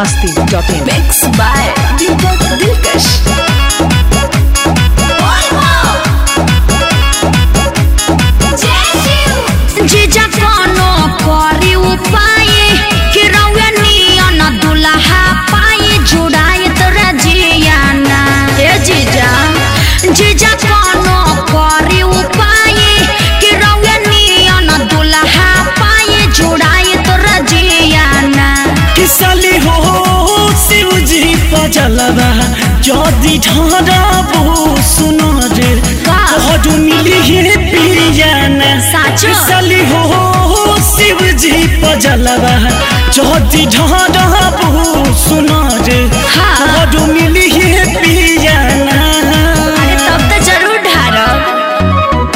masti.in. Mix by Deepak Dilkash. जीजा कोनो करी उपाय कि रउआ नियन दुल्हा पाई जुड़ाए तोरा जियाना ए जीजा जीजा कोनो करी उपाय कि रउआ नियन दुल्हा पाई जुड़ाए तोरा जियाना किसली हो शिव जी पजलवा जदि ढाबो सुनो रे का? कहडू मिली हे पियाना साचो? किसली हो शिव जी पजलवा जदि ढाबो सुनो रे हाँ। कहडू मिली हे पियाना अरे तब तो जरूर ढारब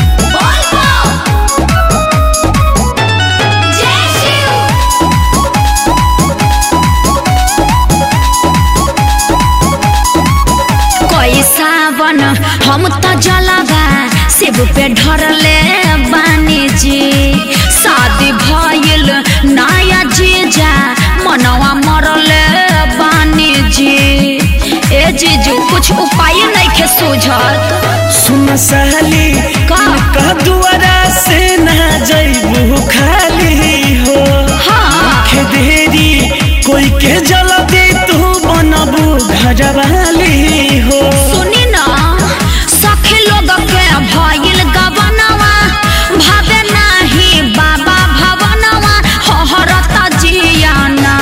कोई सावन हम तो जलवा शिव पे ढरले बानी जी शादी भइल नया जीजा मनवा मरले बानी जी ए जीजू कुछ उपाय नहीं खे सूझत सुन सहली का? का दुआरा से ना जइबू खाली हो हाँ के देरी कोई के जल दे तू बनबू घर वाली हो सुनी ना सखी लोग के भइल गवनवा भावे नाही बाबा भवनवा हहरत जियाना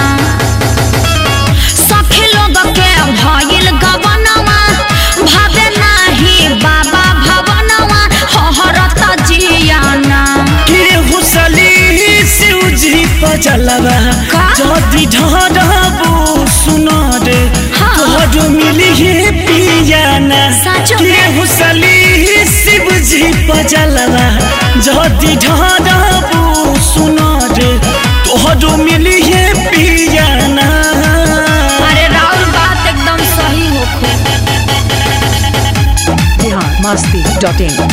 सखी लोग के भइल गवनवा भावे नाही बाबा भवनवा हहरत जियाना के हुसली शिव जी पजलवा का? जदि ढाबू सुनो रे हाँ। तोहरो मिली हे पियाना साचो के में? हुसली शिव जी पजलवा जदि ढाबू सुनो रे तोहरो मिली हे पियाना अरे राहुल बात एकदम सही होखे Bihar masti.in.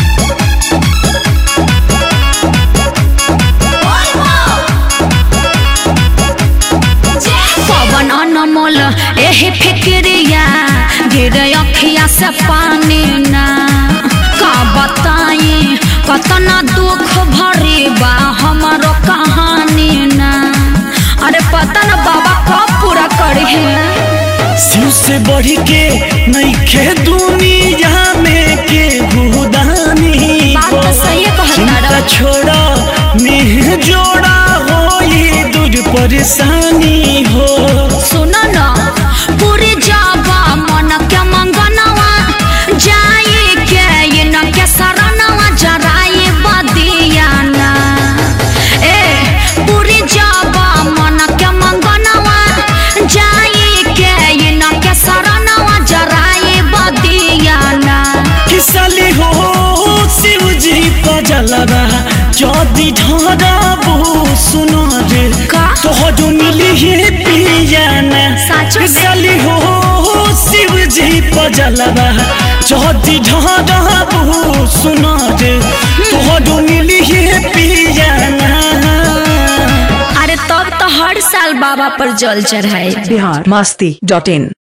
पवन अनमोल एही फिक्रिया गिर अखिया से पानी ना का बताई कतना दुख भरी बा हमारो कहानी ना अरे पता न बाबा कब पूरा करी है शिव से बढ़ के नईखे दुनिया में के भूदानी बात तो सही है कहता चिंता रहा। छोड़ा नेह जोड़ा हो ये दूर परेशानी हो सुनो न पूरी जाबा मन के मंगनवा जाई के इन के शरणवा जराई बदियाना ए पूरी जाबा मन के मंगनवा जाई के इन के शरणवा जराई बदियाना किसली हो शिव जी पजलवा जदि ढाबू सुनो रे का? तोहरो मिली हे पियाना साचो में? किसली हो शिव जी पजलवा जदि ढाबू सुनो रे तोहरो मिली हे पियाना अरे तब तो हर साल बाबा पर जल चढ़ाए Bihar masti.in.